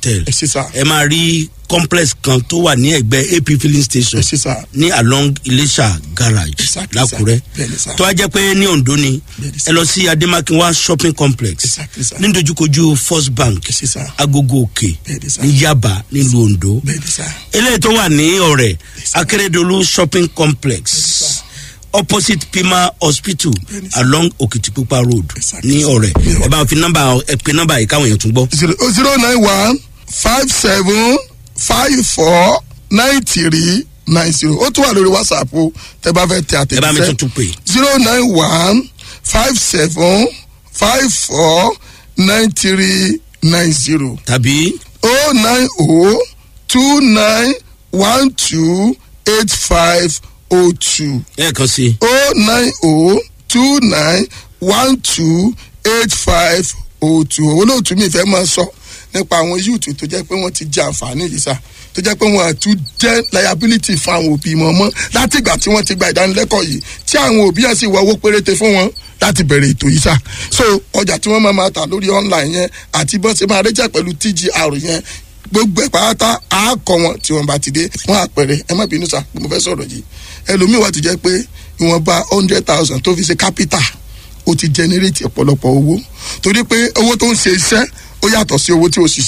hotel ẹ ṣe sá ẹ máa rí complex kan tó wà ní ẹgbẹ́ ap filling station ẹ ṣe sá ní along iléṣà garage Exactly, lákùrẹ́ sir. Bẹ́ẹ̀ni, sir. tó wá jẹ́ pé ní ondo ni Bẹ́ẹ̀ni, ẹ sir. lọ sí ademakinwa shopping complex Exactly, sir. ní dojúkojú first bank ẹ ṣe sá agogo òkè Bẹ́ẹ̀ni, sir. ní yaba nílùú ondo bẹ́ẹ̀ ni sá eléyìí tó wà ní ọ̀rẹ́ sir. akérèdọ́lù shopping complex sir. opposite pima hospital Bẹ́ẹ̀ni, sir. along òkìtìpupa road Exactly, ní sir. ọ̀rẹ́ Ní ẹ bá fi nọ́mbà ẹ pe nọ́mbà yìí káwọn èèyàn tún gbọ́. zero zero nine one five seven five four nine three nine zero ó tún wà lórí whatsapp o tẹ bá fẹ́ tẹ ẹ bá mi àtẹ̀jíṣẹ́ tuntun pè zero nine one five seven five four nine three nine zero tàbí oh nine oh two nine one two eight five oh two ẹ̀ẹ̀kan sí i oh nine oh two nine one two eight five oh two olóòtú mi fẹ́ máa sọ nípa àwọn yúùtù tó jẹ́ pé wọ́n ti jẹ àǹfààní yìí sá tó jẹ́ pé wọ́n àtún jẹ́ liability fún àwọn òbí wọn mọ́ láti ìgbà tí wọ́n ti gba ìdánilẹ́kọ̀ọ́ yìí tí àwọn òbí yẹn sì wọ owó péréte fún wọn láti bẹ̀rẹ̀ ètò yìí sá so ọjà tí wọ́n máa ma tà lórí online yẹn àti bọ́n ṣe máa rẹ́jà pẹ̀lú tgr yẹn gbogbo ẹ̀ pátá á kọ wọn tí wọn bá ti dé wọn àpẹẹrẹ ẹ má bínú sá mo fẹ́ sọ̀rọ̀ yìí ẹlòmíì wà tó jẹ́ pé ìwọ̀nba hundred thousand tó fi ṣe capital ó ti generate ọ̀pọ̀lọpọ̀ owó torí pé owó tó ń ṣe iṣẹ́ ó yàtọ̀ sí owó tí ó ṣiṣẹ́